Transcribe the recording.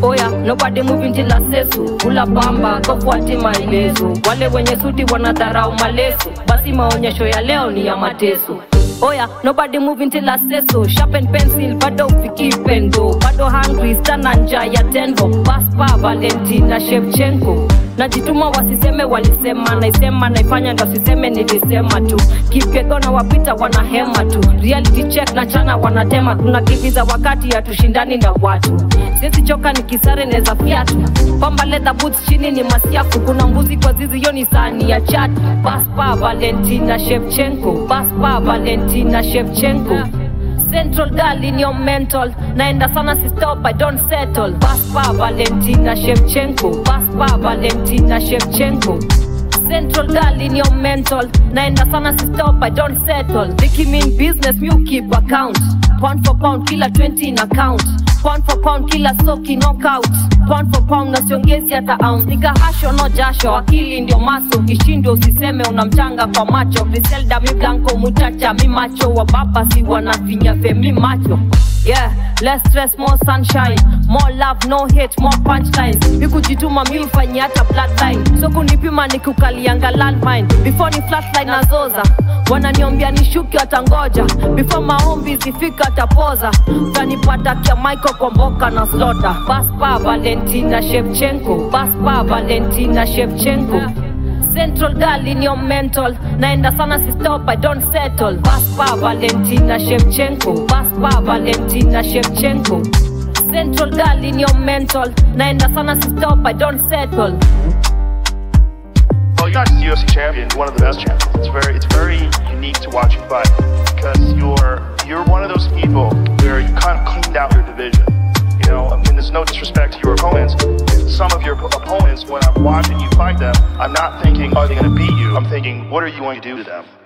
oya nobody moving till asesu kula pamba kafuati maelezo wale wenye suti wanadharau maleso basi maonyesho ya leo ni ya mateso oya nobody moving till aseso sharpen pencil bado ufiki pendo bado hungry sana nja ya tenvo paspa valentina shevchenko najituma wasiseme walisema naisema naifanya ndo siseme nilisema tu kipyegona wapita wanahema tu reality check na chana wanatema tunakimbiza wakati hatushindani na watu siezi choka ni kisare neza fiatu pamba leather boots chini ni masiafu kuna mbuzi kwa zizi hiyo ni sani ya chat paspa valentina shevchenko paspa valentina shevchenko Central girl in your mental naenda sana si stop I don't settle Paspa Valentina Shevchenko Paspa Valentina Shevchenko Central girl in your mental naenda sana si stop I don't settle Vicky mean business you keep account Pound for pound kila 20 in account Pound for pound kila soki knockout Pound for pound na siongezi hata ounce Nika hasho no jasho akili ndio maso Ukishindwa usiseme unamchanga kwa macho Griselda mi blanco muchacha mi macho wa baba si wanafinya femi macho Yeah, less stress, more sunshine More love, no hate, more punchlines Nikujituma mi ufanye hata bloodline So kunipima nikukalianga landmine Before ni flatline nazoza Wananiombia nishuke watangoja Before maombi zifika tapoza Utanipata kia Michael kwa mboka na slota Paspa Valentina Shevchenko Paspa Valentina Shevchenko Central girl in your mental naenda sana si stop I don't settle Paspa Valentina Shevchenko Paspa Valentina Shevchenko Central girl in your mental naenda sana si stop I don't settle Well, you're not just a UFC champion, you're one of the best champions. It's very, it's very unique to watch you fight because you're you're one of those people where you kind of cleaned out your division. You know, I mean, there's no disrespect to your opponents. Some of your opponents, when I'm watching you fight them, I'm not thinking, are they going to beat you? I'm thinking, what are you going to do to them?